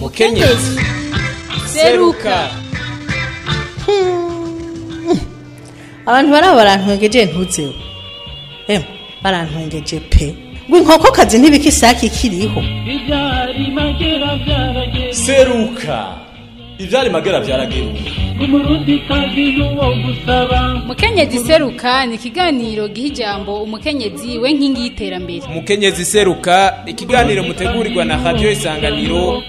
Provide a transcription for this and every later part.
mukenyezi seruka abantu baraba barantwengeje ntuzeho emwe barantwengeje pe ngo inkokokazi ntibika isake ikiriho Ibyari magera byarageze seruka ivyari magera vyarageruka umurundi kazi n'uwo gusaba mukenyezi seruka ni ikiganiro giha ijambo umukenyezi we nkingi y'iterambere umukenyezi seruka ikiganiro mutegurirwa na radio isanganiro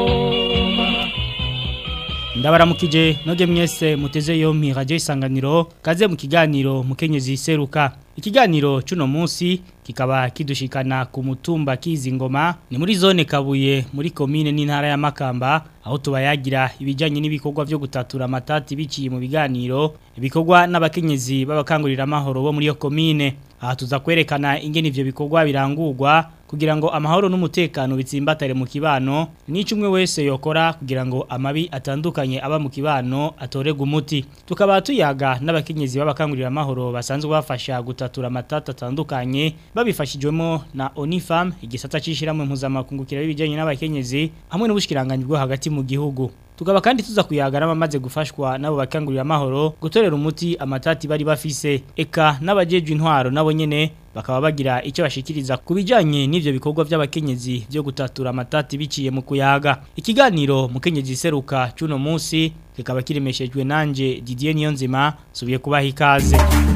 ndabaramukije noge mwese muteze yompi radio isanganiro kaze mu kiganiro mukenyezi seruka ikiganiro cuno munsi kikaba kidushikana ku mutumba kizingoma ni muri zone kabuye muri komine n'intara ya makamba aho tubayagira ibijanye n'ibikorwa vyo gutatura amatati biciye mu biganiro ibikorwa n'abakenyezi b'abakangurira amahoro bo muri yo komine aha tuza kwerekana ingene ivyo bikorwa birangurwa kugira ngo amahoro n'umutekano bitsimbatare mu kibano nico umwe wese yokora kugira ngo amabi atandukanye aba mu kibano atorega umuti tukaba tuyaga n'abakenyezi b'abakangurira amahoro basanzwe bafasha gutatura amatata atandukanye babifashijwemo na Onifam igisata cishiramwe mpuzamakungu ibijanye n'abakenyezi hamwe n'ubushikiranganje bwo hagati mu gihugu tukaba kandi tuza kuyaga n'abamaze gufashwa nabo bakangurira amahoro gutorera umuti amatati bari bafise eka n'abajejwe intwaro nabo nyene bakaba bagira icyo bashikiriza ku bijanye n'ivyo bikorwa by'abakenyezi byo gutatura amatati biciye mu kuyaga ikiganiro mukenyezi seruka cuno munsi kikaba kiremeshejwe nanje Didier Niyonzima subiye kubaha ikaze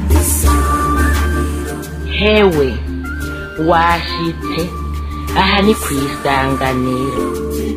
hewe washitse aha ni ku isanganiro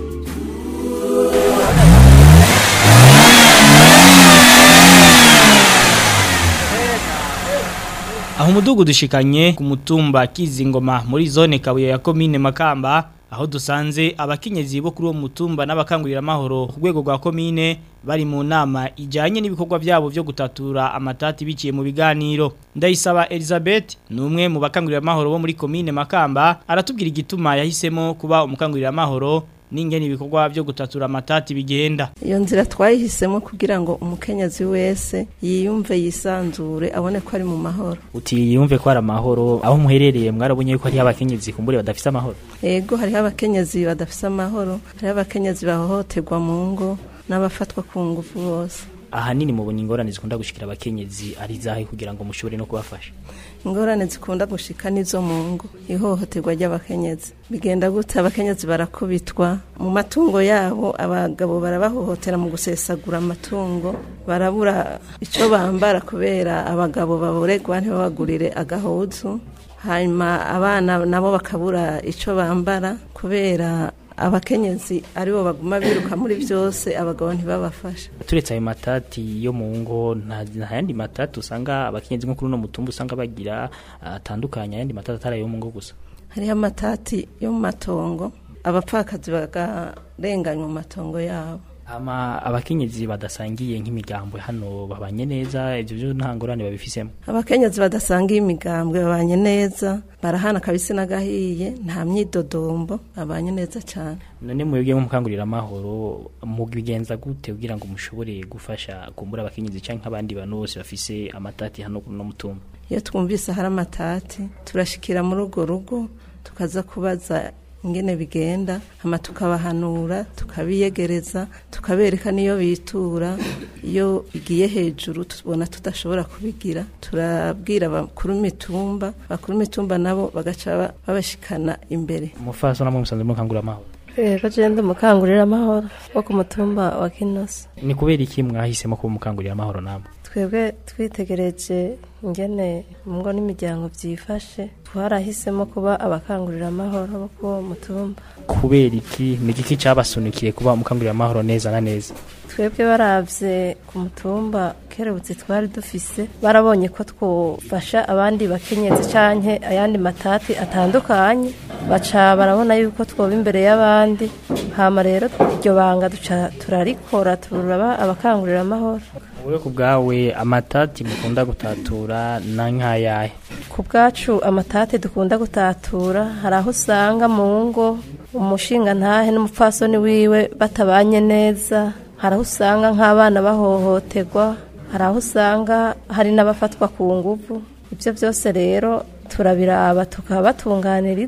aho umudugu dushikanye ku mutumba kizingoma muri zone kabuye ya komine makamba aho dusanze abakenyezi bo kuri uwo mutumba n'abakangurira amahoro ku rwego rwa komine bari mu nama ijanye n'ibikorwa byabo byo gutatura amatati biciye mu biganiro ndayisaba Elizabeth ni umwe mu bakangurira amahoro bo muri komine makamba aratubwira igituma yahisemo kuba umukangurira amahoro n'ingene ibikorwa byo gutatura amatati bigenda iyo nzira twayihisemo kugira ngo umukenyezi wese yiyumve yisanzure abone ko ari mu mahoro uti yumve ko ari amahoro aho muherereye mwarabonye yuko hariho abakenyezi kumbure badafise amahoro ego hariho abakenyezi badafise amahoro hariho abakenyezi bahohoterwa mu ngo n'abafatwa ku ngufu bose ahanini mubona ingorane zikunda gushikira abakenyezi ari zahe kugira ngo mushobore no kubafasha ingorane zikunda gushika nizo mu ngo ihohoterwa ry'abakenyezi bigenda gute abakenyezi barakubitwa mu matungo yabo abagabo barabahohotera mu gusesagura amatungo barabura icyo bambara kubera abagabo baboregwa ntibabagurire agahuzu hanyuma abana nabo bakabura icyo bambara kubera abakenyezi aribo baguma biruka muri byose abagabo ntibabafasha turetse ayo matati yo mu ngo nta nta yandi matati usanga abakenyezi nko kuri uno mutumba usanga bagira atandukanye ayandi matati atari ayo mu ngo gusa hariho amatati yo mu matongo abapfakazi bakarenganywa mu matongo yabo ama abakenyezi badasangiye nk'imigambwe hano babanye neza ivyo byo nta ngorane babifisemo abakenyezi badasangiye imigambwe babanye neza barahana kabisi n'agahiye nta myidodombo babanye neza cyane none mwebwe nk'umukangurira amahoro mubigenza gute kugira ngo mushobore gufasha kumbura abakenyezi canke nk'abandi bantu bose bafise amatati hano no mutumba iyo twumvise hari amatati turashikira muri urwo rugo tukaza kubaza ingene bigenda hama tukabahanura tukabiyegereza tukabereka niyo bitura iyo bigiye hejuru tubona tudashobora kubigira turabwira bakuru mitumba bakuru mitumba nabo bagaca babashikana imbere mufaso namwe musanzwe mukangurira amahoro rero jenda umukangurira amahoro wo ku mutumba wa kinosi ni kubera iki mwahisemo kuba umukangurira amahoro namwe twebwe twitegereje ingene mu ngo n'imiryango byifashe twarahisemo kuba abakangurira amahoro bo kuri uwo mutumba kubera iki ni igiki cabasunikiye kuba umukangurira amahoro neza na neza twebwe baravye ku mutumba kerebutse twari dufise barabonye ko twofasha abandi bakenyezi canke ayandi matati atandukanye baca barabona yuko twoba imbere y'abandi hama rero iryo banga duca turarikora turaba abakangurira amahoro wowe ku bwawe amatati mukunda gutatura na nk'ayahe ku bwacu amatati dukunda gutatura hari aho usanga mu ngo umushinga ntahe n'umupfasoni wiwe batabanye neza hari aho usanga nk'abana bahohoterwa hari aho usanga hari n'abafatwa ku nguvu ibyo byose rero turabiraba tukabatunganiriza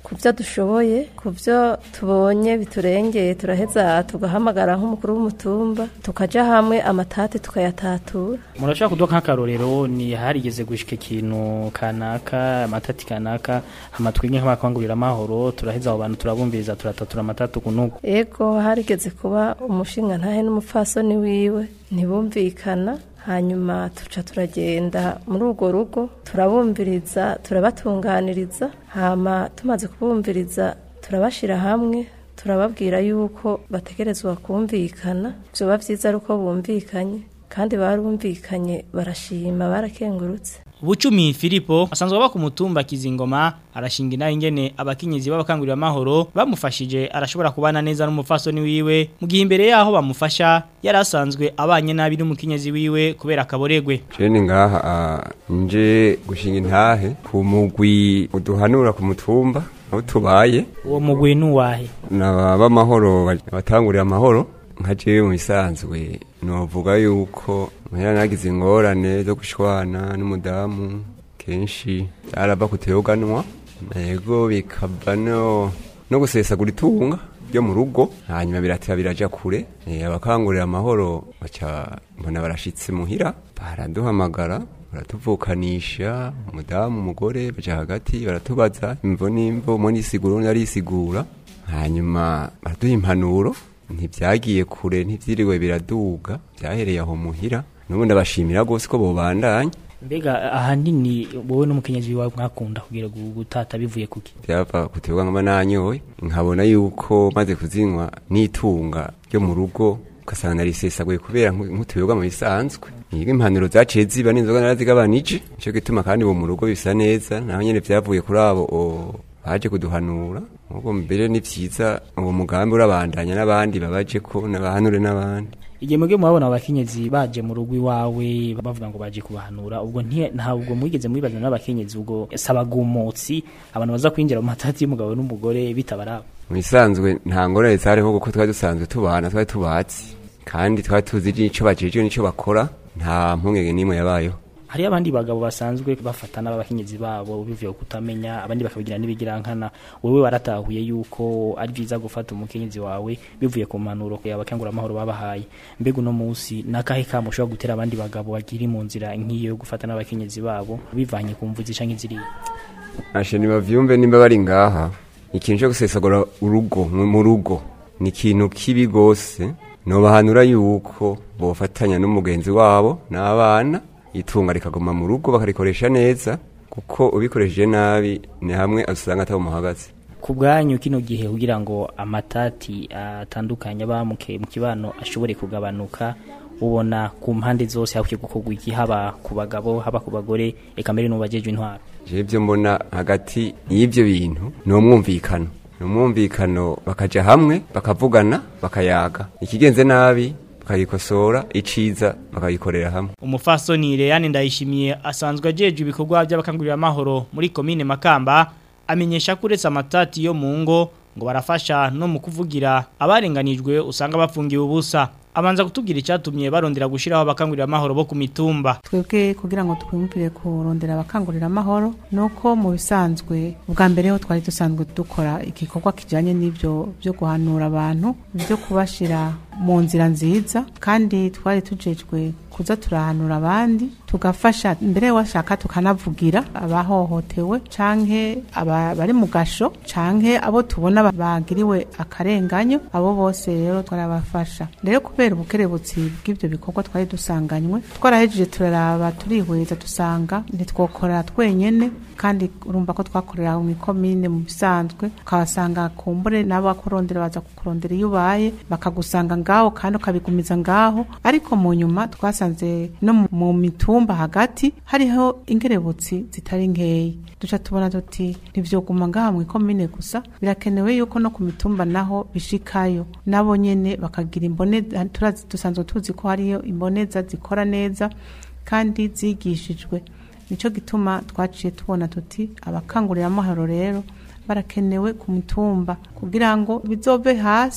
ku byo dushoboye ku byo tubonye biturengeye turaheza tugahamagara nk'umukuru w'umutumba tukaja hamwe amatati tukayatatura murashobora kuduha nk'akarorero ni harigeze gushika ikintu kanaka amatati kanaka amatwinge nk'abakangurira amahoro turaheza abo bantu turabumviriza turatatura amatatu kunuko ego harigeze kuba umushinga ntahe n'umupfasoni wiwe ntibumvikana hanyuma tuca turagenda muri urwo rugo turabumviriza turabatunganiriza hama tumaze kubumviriza turabashira hamwe turababwira yuko bategerezwa kumvikana vyoba vyiza ari uko bumvikanye kandi barumvikanye barashima barakengurutse Bucumi Filipo asanzwe aba ku mutumba Kizingoma arashinga inaho ingene abakenyezi b'abakangurira amahoro bamufashije arashobora kubana neza n'umufasoni wiwe mu gihe imbere yaho bamufasha yari asanzwe abanye nabi n'umukenyezi wiwe kubera akaboregwe Jeni ngaha ah, nje gushinga intahe ku mugwi uduhanura ku mutumba aho tubaye uwo mugwi nuwahe naba amahoro batangurira amahoro nka jewe mu bisanzwe novuga yuko muhera nagize ingorane zo gushwana n'umudamu kenshi arava kuteyoganwa yego bikava no no gusesagura itunga ryo mu rugo hanyuma biratira biraja kure Eh, abakangurira amahoro baca mbona barashitse muhira baraduhamagara baratuvukanisha umudamu umugore baja hagati baratubaza imvo n'imvo umwe nisigura undi arisigura hanyuma baraduha impanuro ntibyagiye kure ntibyiriwe biraduga byahereye aho muhira n'ubundi abashimira rwose ko bobandanya mbega ahanini wowe n'umukenyezi wawe mwakunda kugira gu- gutata bivuye kuki byava kuterwa nkaba nanyoye nkabona yuko maze kuzinywa n'itunga ryo mu rugo ugasanga narisesaguye kubera nku- nk'utuyoga mu bisanzwe niga impanuro zaciye ziba n'inzoga narazigabanije nicyo gituma kandi ubu mu rugo bisa neza naho nyene vyavuye kuri abo o- baje kuduhanura ubwo mbere ni vyiza uwo mugambi urabandanya n'abandi babaje ko n'abahanure n'abandi igihe mwebwe murabona abakenyezi baje mu rugo iwawe bavuga ngo baje kubahanura ubwo nti- ntabwo mwigeze mubibaza n'abakenyezi ubwo sabagumotsi abantu baza kwinjira mu matati y'umugabo n'umugore bitabaraba mu bisanzwe nta ngorane zariho kuko twari dusanzwe tubana twari tubatsi kandi twari tuzi n'ico bajejwe n'ico bakora nta mpungenge n'imwe yabayeho hariyo abandi bagabo basanzwe bafatana b'abakenyezi babo bivuye ku kutamenya abandi bakabigira n'ibigirankana wewe waratahuye yuko ari byiza gufata umukenyezi wawe bivuye ku mpanuro abakangura amahoro babahaye mbega uno munsi nakahe kamo ushobora gutera abandi bagabo bagiri mu nzira nk'iyo yo gufata n'abakenyezi babo bivanye ku mvuzi canke ziriya ashe nibavyumve nimba bari ngaha ikintu cyo gusesagura urugo mu mu rugo ni ikintu kibi gose nobahanura yuko bofatanya n'umugenzi wabo n'abana itunga rikaguma mu rugo bakarikoresha neza kuko ubikoresheje nabi ni hamwe usanga atamuhagaze ku bwanyu kino gihe kugira ngo amatati atandukanye aba mu ke- mu kibano ashobore kugabanuka ubona ku mpande zose hakwiye gukorwa iki haba ku bagabo haba ku bagore eka mbere n'ubajejwe intwaro je byo mbona hagati y'ibyo bintu ni umwumvikano ni umwumvikano bakaja hamwe bakavugana bakayaga ikigenze nabi bakagikosora iciza bakagikorera hamwe umufasoni Leane ndayishimiye asanzwe ajeje ibikorwa by'abakangurira amahoro muri komine Makamba amenyesha ko uretse amatati yo mu ngo ngo barafasha no mu kuvugira abarenganijwe usanga bafungiwe ubusa abanza kutubwira icyatumye barondera gushiraho abakangurira amahoro bo ku mitumba twebwe kugira ngo twumvire kurondera abakangurira amahoro nuko mu bisanzwe ubwa mbere ho twari dusanzwe dukora igikorwa kijanye n'ibyo byo guhanura abantu byo kubashira mu nzira nziza kandi twari tujejwe kuza turahanura abandi tugafasha mbere washaka tukanavugira abahohotewe canke aba bari mu gasho canke abo tubona ba- bagiriwe akarenganyo abo bose rero twarabafasha rero kubera ubukerebutsi bw'ibyo bikorwa twari dusanganywe twarahejeje turaraba turihweza dusanga ntitwokora twenyene kandi urumva ko twakorera mu ikomine mu bisanzwe ukabasanga kumbure n'abakurondera baza kukurondera iyo ubaye bakagusanga ngaho kandi ukabigumiza ngaho ariko mu nyuma twasanze no mu- mu mitumba hagati hariho ingerebutsi zitari nkeyi duca tubona tuti ntivyoguma ngaha mu ikomine gusa birakenewe yuko no ku mitumba naho bishikayo nabo nyene bakagira imboneza turazi dusanzwe tuzi ko hariyo imboneza zikora neza kandi zigishijwe nico gituma twaciye tubona tuti abakangurira amahoro rero barakenewe ku mutumba kugira ngo bizove hasi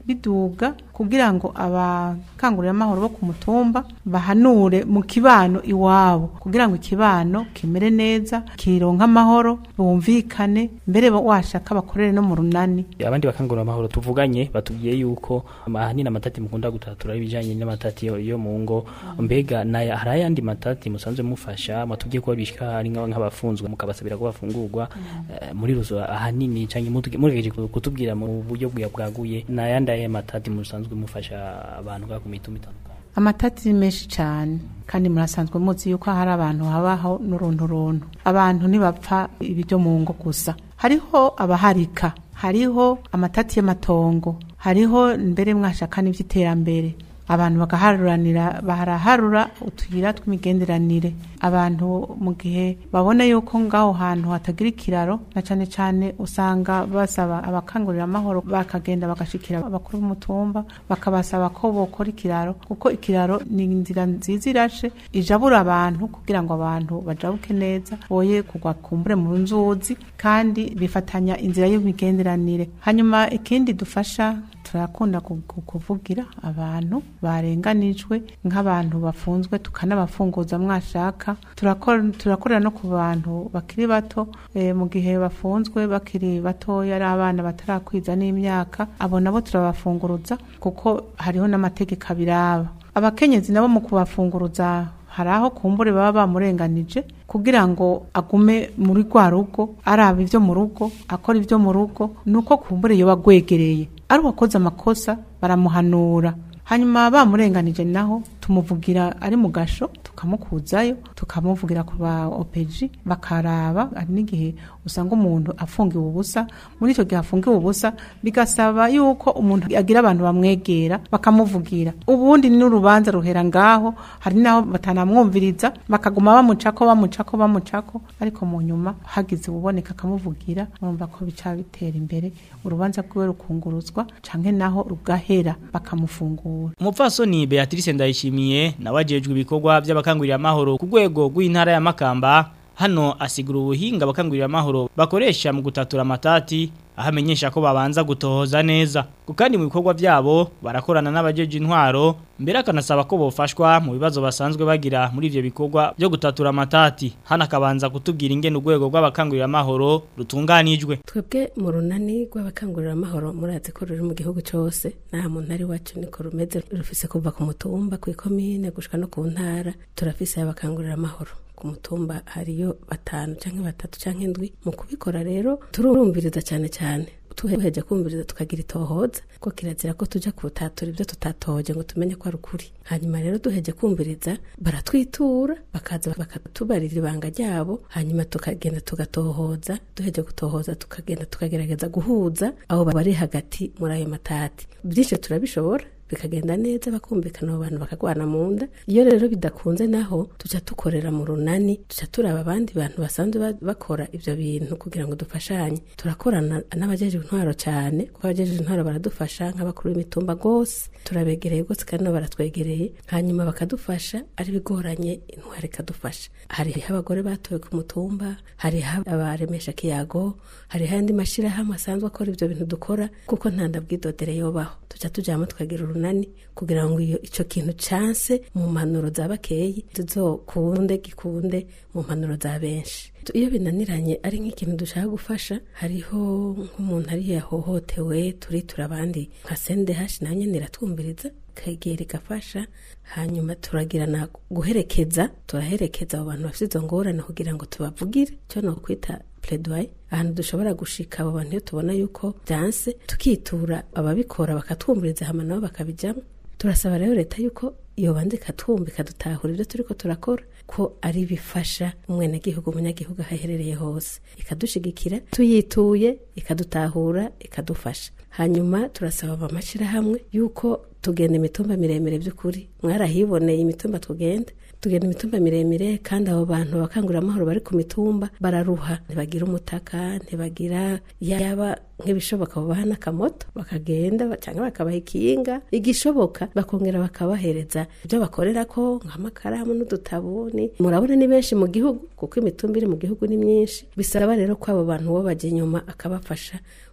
biduga kugira ngo abakanguramahoro bo ku mutumba bahanure mu kibano iwabo kugira ngo ikibano kimere neza kironka amahoro bumvikane mbere washaka bakorere no mu runani abandi bakangurira amahoro tuvuganye batubwiye yuko ahanini amatati mukunda gutatura ibijanye n'amatati yo, yo mu ngo mbega naya hari ayandi matati musanzwe mufasha matubwiye ko bishika ari nk'aba- nk'abafunzwe mukabasabira ko bafungurwa eh, muri ruzo ahanini canke mutuge- mugejeje kutubwira mu buryo bwa- bwaguye nayandi aye matati musanzwe mufasha abantu ga ku mitumba itandukanye amatati ni menshi cyane kandi murasanzwe muzi yuko hari abantu habaho n'uruntu runtu abantu ntibapfa ibyo mu ngo gusa hariho abaharika hariho amatati y'amatongo hariho mbere mwashaka n'iby'iterambere abantu bagaharuranira baraharura utuyira tw'imigenderanire abantu mu gihe babona yuko ngaho hantu hatagira ikiraro na cyane cyane usanga basaba abakangurira amahoro bakagenda bagashikira abakuru b'umutumba bakabasaba ko bokora ikiraro kuko ikiraro ni inzira nziza irashe ijabura abantu kugira ngo abantu bajabuke neza boye kugwa kumbure mu nzuzi kandi bifatanya inzira y'imigenderanire hanyuma ikindi dufasha turakunda ku- ku- kuvugira abantu barenganijwe nk'abantu bafunzwe tukanabafunguza mwashaka turakora turakorera no ku bantu bakiri bato eh, mu gihe bafunzwe bakiri batoya ari abana batarakwiza n'imyaka abo nabo turabafunguruza kuko hariho n'amategeko abiraba abakenyezi nabo mu kubafunguruza hari aho kumbure baba bamurenganije kugira ngo agume muri rwa rugo araba ibyo mu rugo akora ibyo mu rugo nuko kumbure yoba agwegereye ari uwakoze amakosa baramuhanura hanyuma bamurenganije naho tumuvugira ari mu gasho tukamukuzayo tukamuvugira ku ba opeji bakaraba hari n'igihe usanga umuntu afungiwe ubusa muri icyo gihe afungiwe ubusa bigasaba yuko umuntu agira abantu bamwegera bakamuvugira ubundi n'urubanza ruhera ngaho hari n'aho batanamwumviriza bakaguma bamucako bamucako bamucako ariko mu nyuma hagize ububoneka akamuvugira urumva ko bica bitera imbere urubanza rwiwe rukunguruzwa canke naho rugahera bakamufungura umupfasoni beatrice ndayishimiye nawe ajejwe ibikorwa by'abakangurira amahoro ku rwego rw'intara ya makamba hano asigura ubuhinga abakangurira amahoro bakoresha mu gutatura amatati aho amenyesha ko babanza gutohoza neza ku kandi mu bikorwa byabo barakorana n'abajeje intwaro mbere akanasaba ko bofashwa mu bibazo basanzwe bagira muri ivyo bikorwa byo gutatura amatati hano akabanza kutubwira ingene urwego rw'abakangurira amahoro rutunganijwe twebwe mu runani rw'abakangurira amahoro murazi ko ruri mu gihugu cyose nta muntu ari wacu niko rumeze rufise kuva ku mutumba ku ikomine gushika no ku ntara turafise abakangurira amahoro ku mutumba hariyo batanu canke batatu canke indwi mu kubikora rero turumviriza cyane cyane tuheje kumviriza tukagira itohoza ko kirazira ko tuja kutatura ibyo tutatoje ngo tumenye ko ari ukuri hanyuma rero duheje kumviriza baratwitura bakaza bakatubarira ibanga ryabo hanyuma tukagenda tugatohoza duheje gutohoza tukagenda tukagerageza guhuza abo bari hagati muri ayo matati byinshi turabishobora bikagenda neza bakumvikana abo bantu bakagwana mu nda iyo rero bidakunze naho tuca dukorera mu runani tuca turaba abandi bantu basanzwe ba- bakora ibyo bintu kugira ngo dufashanye turakorana n'abajeje intwaro cyane kuko abajeje intwaro baradufasha nk'abakuru b'imitumba rwose turabegereye rwose kandi nabo baratwegereye hanyuma bakadufasha ari bigoranye intwaro ikadufasha hariho abagore batowe ku mutumba hariho abaremesha kiyago hariho andi mashyirahamwe asanzwe akora ibyo bintu dukora kuko nta ndabwidodere yobaho tuca tujyamo tukagira urunani kugira ngo iyo icyo kintu canse mu mpanuro za bakeyi tuzokunde gikunde mu mpanuro za benshi iyo binaniranye ari nk'ikintu dushaka gufasha hariho nk'umuntu ari yahohotewe turitura abandi nka sende hashi nayo nyine iratwumviriza ikegera igafasha hanyuma turagirana guherekeza turaherekeza abo bantu bafite izo ngorane kugira ngo tubavugire icyo ni ukwita pledoyer ahantu dushobora gushika abo bantu iyo tubona yuko byanse tukitura ababikora bakatwumviriza hama nabo bakabijyamo turasaba rero leta yuko iyo banze ikatwumva ikadutahura ibyo turiko turakora ko ari bifasha umwenegihugu umunyagihugu aho aherereye hose ikadushigikira tuyituye ikadutahura ikadufasha hanyuma turasaba amashyirahamwe yuko tugenda imitumba miremire by'ukuri mwarahiboneye imitumba tugenda tugenda imitumba miremire kandi abo bantu bakangurira amahoro bari ku mitumba bararuha ntibagira umutaka ntibagira yaba nk'ibishoboka babaha n'akamoto bakagenda cyangwa bakabaha ikinga igishoboka bakongera bakabahereza ibyo bakorera ko nk'amakaramu n'udutabuni murabona ni benshi mu gihugu kuko imitumba iri mu gihugu ni myinshi bisaba rero ko abo bantu bo bajya inyuma akabafasha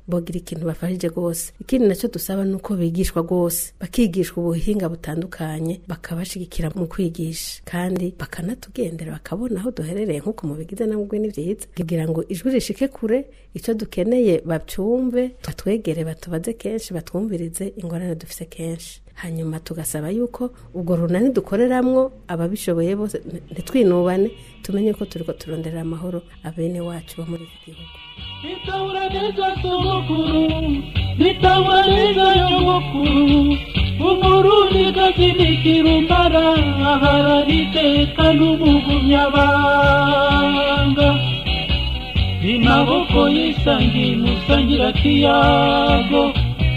bogira ikintu bafashije rwose ikindi nacyo dusaba ni uko bigishwa rwose bakigishwa ubuhinga butandukanye bakabashigikira mu kwigisha kandi bakanatugendera bakabona aho duherereye nk'uko mubigize namwe ni byiza kugira ngo ijwi rishike kure icyo dukeneye bacyumve batwegere batubaze kenshi batwumvirize ingorane dufise kenshi hanyuma tugasaba yuko ubwo runani dukoreramwo ababishoboye bose ntitwinubane tumenye ko turiko turonderera amahoro abene wacu bo muri iki gihugu Nitabura neza sogokuru Nitabura neza nyogokuru Umurundi gazinikira umbara Aharaniteka n'umugumyabanga Imaboko yisangiye musangira kiyago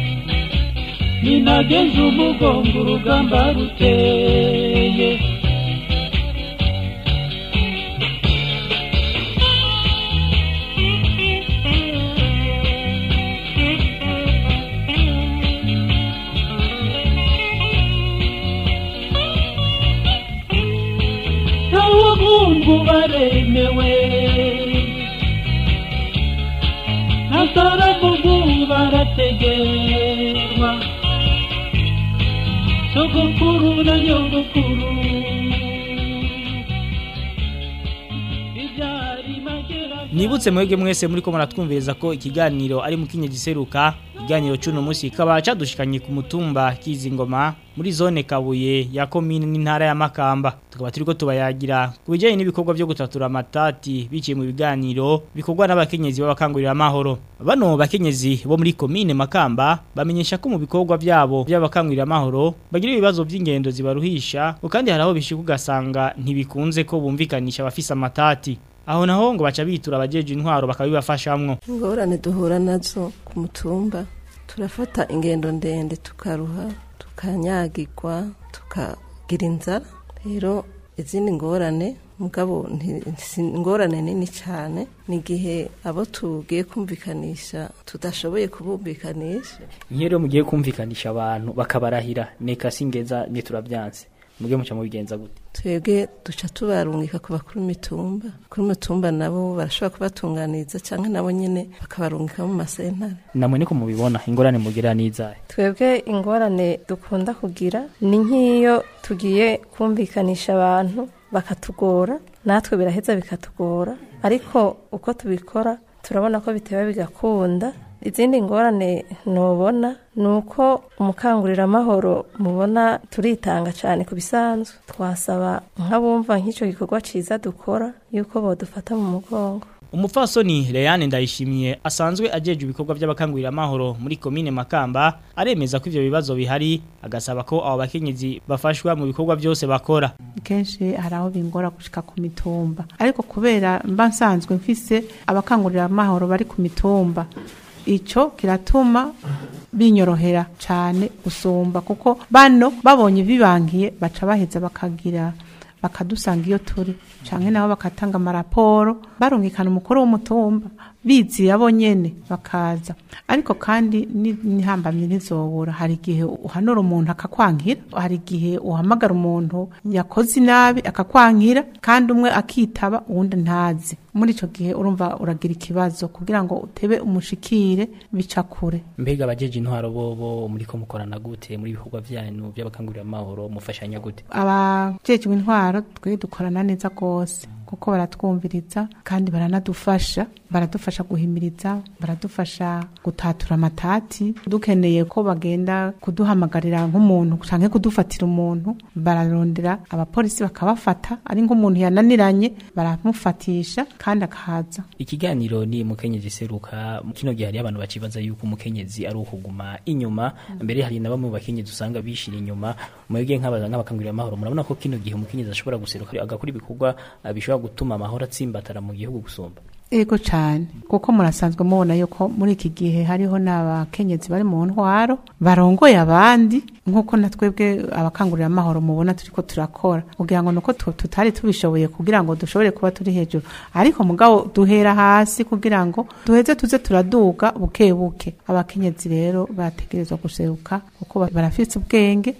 Ninageze umugongo urugamba ruteye Ntawugungu baremewe Nasaragugu barategerwa Sogokuru na nyogokuru Ibyari magera Nibutse mwege mwese muri ko muratwumviriza ko ikiganiro ari mukinye giseruka ikiganiro cuno musi kaba cadushikanye ku mutumba kizingoma muri zone Kabuye ya commune n'intara ya Makamba tukaba turiko tubayagira kubijanye n'ibikorwa byo gutatura amatati biciye mu biganiro bikorwa n'abakenyezi b'abakangurira amahoro bano bakenyezi bo muri commune Makamba bamenyesha ko mu bikorwa byabo by'abakangurira amahoro bagira ibibazo by'ingendo zibaruhisha kandi haraho bishika ugasanga ntibikunze ko bumvikanisha abafise amatati aho naho ngo baca bitura abajeje intwaro bakabibafashamwo ingorane duhura nazo ku mutumba turafata ingendo ndende tukaruha tukanyagirwa tukagira inzara rero izindi ngorane mugabo nti- si ingorane nini cyane ni igihe abo tugiye kumvikanisha tudashoboye kubumvikanisha nk'iyo rero mugiye kumvikanisha abantu bakabarahira neka singeza niturabyanse muge muca mubigenza gute twebwe duca tubarungika ku bakuru imitumba kuri imitumba nabo barashobora kubatunganiriza cyangwa nabo nyine bakabarungika mu masentare namwe niko mubibona ingorane mugira n'izahe twebwe ingorane dukunda kugira ni nk'iyo tugiye kumvikanisha abantu bakatugora natwe biraheza bikatugora ariko uko tubikora turabona ko biteba bigakunda izindi ngorane nubona ni uko umukanguriramahoro mubona turitanga cyane ku bisanzwe twasaba nk'abumva nk'icyo gikorwa cyiza dukora yuko bodufata mu mugongo Umupfasoni Leane Ndayishimiye asanzwe ajeje ibikorwa by'abakangurira amahoro muri commune Makamba aremeza ko ivyo bibazo bihari agasaba ko abo bakenyezi bafashwa mu bikorwa byose bakora kenshi hari aho bingora gushika ku mitumba ariko kubera mba nsanzwe mfise abakangurira amahoro bari ku mitumba ico kiratuma binyorohera cyane gusumba kuko bano babonye bibangiye baca baheza bakagira bakadusanga iyo turi canke nabo bakatanga amaraporo barungikana umukuru w'umutumba biziye abo nyene bakaza ariko kandi ni- nihambamye ntizobura hari igihe uhanura umuntu akakwankira hari igihe uhamagara umuntu yakoze inabi akakwankira kandi umwe akitaba uwundi ntazi muri ico gihe urumva uragira ikibazo kugira ngo utebe umushikire bica kure mbega abajeje intwaro bobo muri ko mukorana gute muri ibikorwa byanyu by'abakangurira amahoro mufashanya gute abajejwe intwaro twe dukorana neza rwose kuko baratwumviriza kandi baranadufasha baradufasha guhimiriza baradufasha gutatura amatati dukeneye ko bagenda kuduhamagarira nk'umuntu canke kudufatira umuntu bararondera abapolisi bakabafata ari nk'umuntu yananiranye baramufatisha kandi akaza ikiganiro ni mukenyezi seruka kino gihe hari abantu bacibaza yuko umukenyezi ari ukuguma inyuma mbere hari na bamwe mu bakenyezi usanga bishira inyuma mwebwe nk'abaza nk'abakangurira amahoro murabona ko kino gihe umukenyezi ashobora guseruka agakora ibikorwa ah, bishobora gutuma amahoro atsimbatara mu gihugu gusumba Ego cyane kuko murasanzwe mubona yuko muri iki gihe hariho n'abakenyezi bari mu ntwaro barongoye abandi nk'uko na twebwe abakangurira amahoro mubona turiko turakora kugira ngo nuko tu- tutari tubishoboye kugira ngo dushobore kuba turi hejuru ariko mugabo duhera hasi kugira ngo duheze tuze turaduga buke buke abakenyezi rero bategerezwa guseruka kuko ba- barafise ubwenge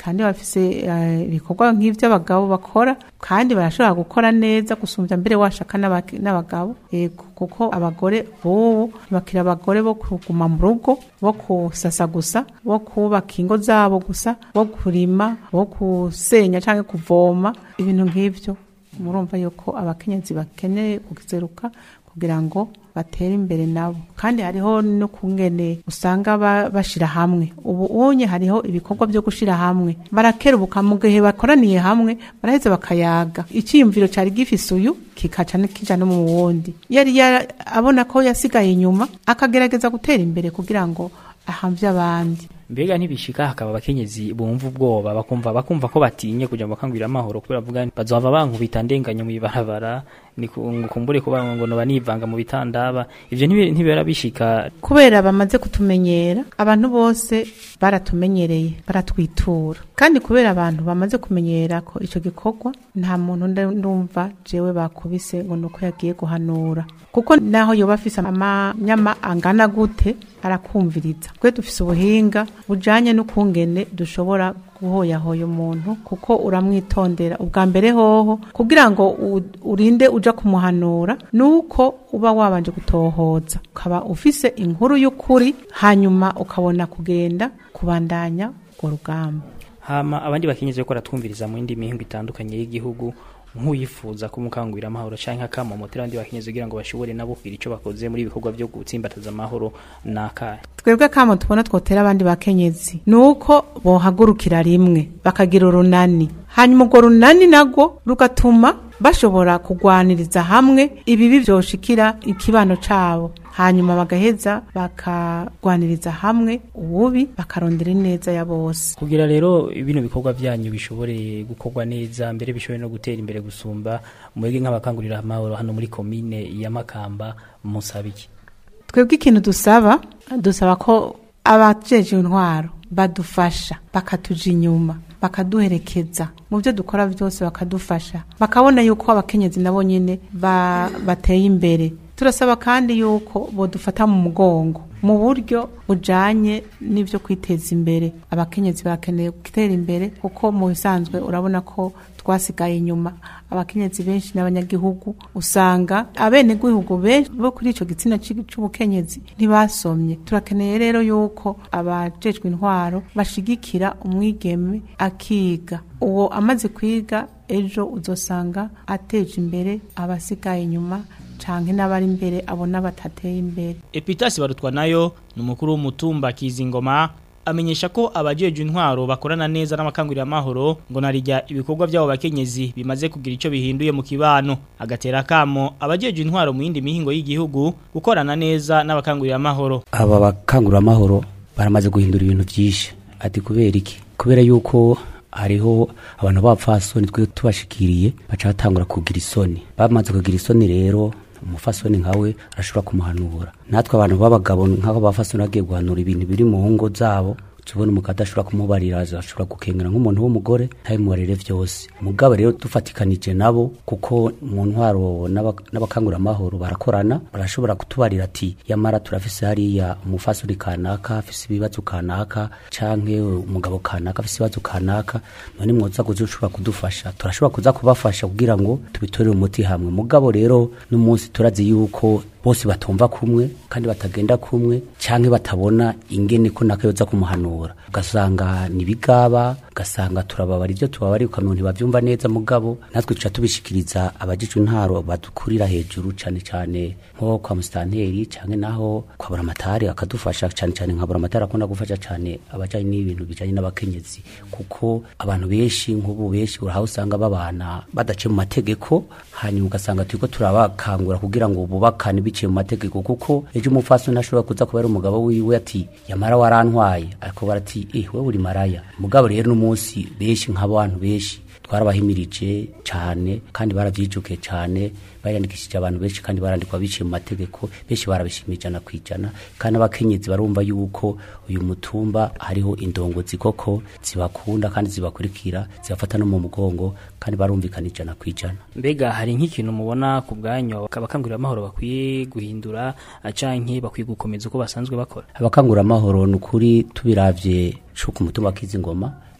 kandi bafise eh, ibikorwa nk'ivy'abagabo bakora kandi barashobora gukora neza gusumbya mbere washaka n'abaki- n'abagabo yego kuko abagore bobo bakira abagore bo kuguma mu rugo bo kusasa gusa bo kubaka ingo zabo gusa bo kurima bo gusenya canke kuvoma ibintu nk'ivyo murumva yuko abakenyezi bakeneye kuzeruka kugira ngo batere imbere nabo kandi hariho no kungene usanga ba- bashira hamwe ubu unye hariho ibikorwa byo gushira hamwe barakerubuka mu gihe bakoraniye hamwe baraheza bakayaga icyiyumviro cari gifise uyu kikaca kija no mu wundi yari yara- abona ko yasigaye inyuma akagerageza gutera imbere kugira ngo ahamvye abandi mbega ntibishika hakaba abakenyezi bumva ubwoba bakumva bakumva ko batinye kuja mu bakangurira amahoro kubera bavuga bazohava bankubita ndenganya mu ibarabara ni ku- ngo kumbure kuba ngo noba nivanga mu bitandaba ivyo ntibi- ntibera bishika kubera bamaze kutumenyera abantu bose baratumenyereye baratwitura kandi kubera abantu bamaze kumenyera ko icyo gikorwa nta muntu nda- ndumva jewe bakubise ngo nuko yagiye guhanura kuko naho yoba afise amanyama angana gute arakumviriza twe dufise ubuhinga bujanye n'ukungene dushobora guhoyahoya umuntu kuko uramwitondera ubwa mbere hoho kugira ngo u- urinde uja kumuhanura nuko uba wabanje gutohoza ukaba ufise inkuru y'ukuri hanyuma ukabona kugenda kubandanya urwo rugamba hama abandi bakenyezi ko baratwumviriza mu yindi mihingo itandukanye y'igihugu nk'uyifuza kumukangurira amahoro canke akamomotera abandi bakenyezi kugira ngo bashobore nabo kugira ico bakoze muri ibikorwa byo gutsimbataza amahoro nakahe twebwe kamo tubona twotera abandi bakenyezi nuko bohagurukira rimwe bakagira urunani hanyuma urwo runani nagwo rugatuma bashobora kugwaniriza hamwe ibibi vyoshikira ikibano cabo hanyuma bagaheza bakagwaniriza hamwe ububi bakarondera ineza ya bose kugira rero bino bikorwa byanyu bishobore gukorwa neza mbere bishobore no gutera imbere gusumba mwebwe nk'abakangurira amahoro hano muri komine ya Makamba musaba iki twebwe ikintu dusaba dusaba ko abajeje intwaro badufasha bakatuja inyuma bakaduherekeza mu byo dukora byose bakadufasha bakabona yuko abakenyezi nabo nyine ba- bateye imbere turasaba kandi yuko bodufata mu mugongo mu buryo bujanye n'ibyo kwiteza imbere abakenyezi barakeneye gutera imbere kuko mu bisanzwe urabona ko twasigaye inyuma abakenyezi benshi n'abanyagihugu usanga abenegihugu benshi bo kuri ico gitsina ci- c'ubukenyezi ntibasomye turakeneye rero yuko abajejwe intwaro bashigikira umwigeme akiga uwo amaze kwiga ejo uzosanga ateje imbere abasigaye inyuma canke n'abari imbere abona batateye imbere Epitasi barutwa nayo ni umukuru w'umutumba Kizingoma amenyesha ko abajeje intwaro bakorana neza n'amakangurira amahoro ngo narijya ibikorwa byabo bakenyezi bimaze kugira ico bihinduye mu kibano agatera kamo abajeje intwaro mu yindi mihingo y'igihugu gukorana neza n'abakangurira amahoro aba bakanguramahoro baramaze guhindura ibintu byinshi ati kubera iki kubera yuko hariho abantu b'abapfasoni twe tubashikiriye baca batangura kugira isoni bamaze kugira isoni rero umufasoni nkawe arashobora kumuhanura natwe abantu b'abagabo nk'abo bafasoni bagiye guhanura ibintu biri mu ngo zabo tubona umugabo adashobora kumubarira ashobora gukengera nk'umuntu w'umugore ntabimubarire byose mugabo rero dufatikanije nabo kuko mu ntwaro n'aba- n'abakanguramahoro barakorana barashobora kutubarira ati yamara turafise hariya umufasoni kanaka afise ibibazo kanaka canke umugabo kanaka afise ibibazo kanaka none mwoza kuza ushobora kudufasha turashobora kuza kubafasha kugira ngo tubitorere umuti hamwe mugabo rero n'umunsi turazi yuko bose batumva kumwe kandi batagenda kumwe canke batabona ingene ko nakayoza kumuhanura ugasanga nibigaba ugasanga turababara ivyo tubabari ukamenya ntibavyumva neza mugabo natwe tuca tubishikiriza abajijwe intaro badukurira hejuru cane cane nko kwa musitanteri canke naho kwa buramatari akadufasha cane cane nka buramatari akunda gufasha cane abajanye n'ibintu bijanye n'abakenyezi kuko abantu benshi nk'ubu benshi uraho usanga babana badace mu mategeko hanyuma ugasanga turiko turabakangura kugira ngo bubakane biciye mu mategeko kuko ejo umupfasoni ashobora kuza kuba ari umugabo wiwe ati yamara warantwaye ariko barati eh wewe uri maraya mugabo rero n'umunsi benshi nk'abantu benshi twarabahimirije cyane kandi baravyijukiye cyane bariyandikishije abantu benshi kandi barandikwa biciye mu mategeko benshi barabishimiye ijana ku ijana kandi abakenyezi barumva yuko uyu mutumba hariho indongozi koko zibakunda kandi zibakurikira zibafata no mu mugongo kandi barumvikana ijana ku ijana mbega hari nk'ikintu mubona ku bwanyu abakangurira amahoro bakwiye guhindura canke bakwiye gukomeza uko basanzwe bakora abakanguramahoro ni ukuri tubiravye co ku mutumba k'izingoma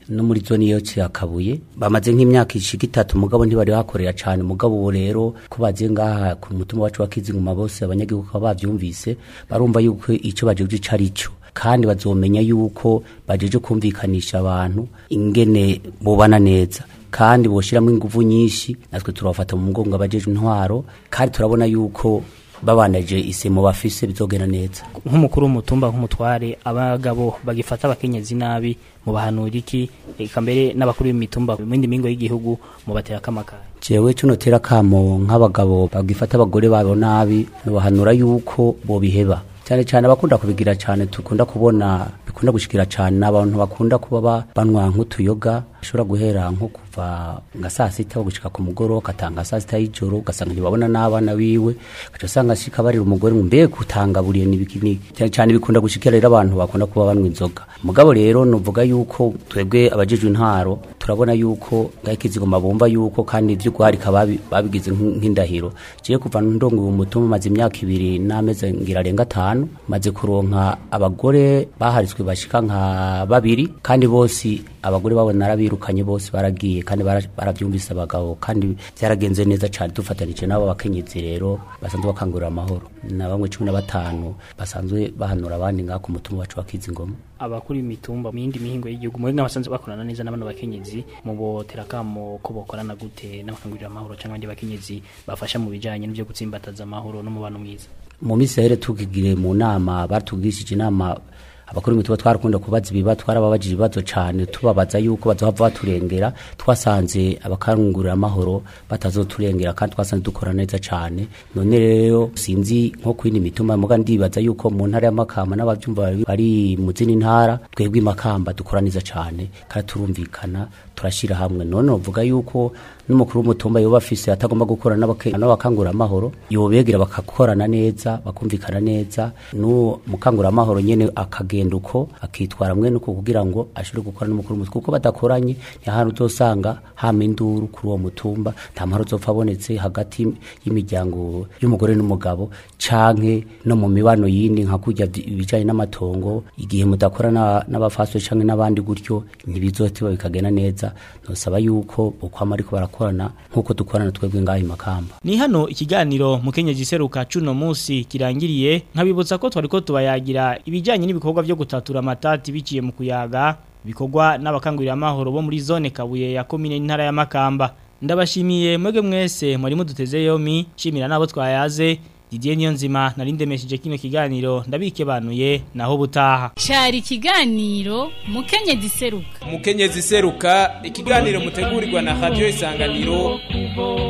no muri zone yo cyakabuye bamaze nk'imyaka ishika itatu mugabo ntibari hakorera cyane mugabo ubu rero ko bagiye ngaha ku mutima wacu wa kizinguma bose abanyagihugu bakaba bavyumvise barumva yuko ico bajeje ico ari cyo kandi bazomenya yuko bajeje kumvikanisha abantu ingene bobana neza kandi boshiramo inguvu nyinshi natwe turabafata mu mugongo abajeje intwaro kandi turabona yuko babanaje isemo bafise bizogenda neza nk'umukuru w'umutumba nk'umutware abagabo bagifata abakenyezi nabi mu bahanura iki eka mbere n'abakuru b'imitumba mu yindi mingo y'igihugu mu batera akamakara jewe cuno tera kamo nk'abagabo bagifata abagore babo nabi bahanura yuko bobiheba cyane cyane abakunda kubigira cyane tukunda kubona bikunda gushikira cyane n'abantu bakunda kuba ba- banywa nk'utuyoga bashobora guhera nko kuva nga saa sita gushika ku mugoroba ugatanga saa sita y'ijoro ugasanga ntibabona n'abana biwe ugaca usanga ashika barira umugore ngo mbega utangaburiye n'ibiki n'iki cyane cyane bikunda gushikira rero abantu bakunda kuba banywa inzoga mugabo rero nuvuga yuko twebwe abajejwe intwaro turabona yuko ngaho ikizigoma bumva yuko kandi ibyo guharika babi- babigize nk'in- nk'indahiro jewe kuva ndongo uwo mutumba maze imyaka ibiri n'amezi ngira arenga atanu maze kuronka abagore baharitswe bashika nka babiri kandi bose abagore babo narabirukanye bose baragiye kandi bara- baravyumvise abagabo kandi byaragenze neza cyane dufatanije n'abo bakenyezi rero basanzwe bakangurira amahoro na bamwe cumi na batanu basanzwe bahanura abandi ngaho ku mutumba wacu wa kizingoma abakuru b'imitumba mu yindi mihingo y'igihugu muri n'abasanzwe bakorana neza n'abana bakenyezi mu botera kamo ko bokorana gute n'abakangurira amahoro cyangwa abandi bakenyezi bafasha mu bijanye n'ibyo gutsimbataza amahoro n'umubano mwiza mu minsi yahere tugigire mu nama batugishije inama abakuru b'imituba twarakunda kubaza ibiba twarababajije ibibazo cyane tubabaza yuko bazohava baturengera twasanze abakangurira amahoro batazoturengera kandi twasanze dukora neza cyane none rero sinzi nko kwindi mituma muga ndibaza yuko mu ntara y'amakamba n'abavyumva bari- bari mu zindi ntara twebwe imakamba dukora neza cyane kandi turumvikana turashira hamwe none novuga yuko n'umukuru w'umutumba yoba afise atagomba gukora n'abake- n'abakangurira amahoro yobegera bakakorana neza bakumvikana neza n'uwo mukangurira amahoro nyene akagenda uko akitwara mwene uko kugira ngo ashobore gukora n'umukuru w'umutumba kuko badakoranye ntihari uzosanga hama induru kuri uwo mutumba nta mahoro uzopfa abonetse hagati y'imiryango y'umugore n'umugabo canke no mu mibano yindi nka kurya vy- ibijanye n'amatongo igihe mudakorana n'abafaswe canke n'abandi gutyo ntibizotiba bikagenda neza nosaba yuko ukwama ariko barakorana nk'uko dukorana twebwe ngaho imakamba Ni hano ikiganiro mukenyezi seruka cuno musi kirangiriye nkabibutsa ko twariko tubayagira ibijanye n'ibikorwa byo gutatura amatati biciye mu kuyaga bikorwa n'abakangurira amahoro bo muri zone Kabuye ya komine n'intara ya Makamba ndabashimiye mwege mwese muri muduteze yomi shimira nabo twayaze Didier Niyonzima narindemesheje kino kiganiro ndabikebanuye naho butaha Cari ikiganiro mukenyezi seruka umukenyezi seruka ikiganiro mutegurirwa na radio isanganiro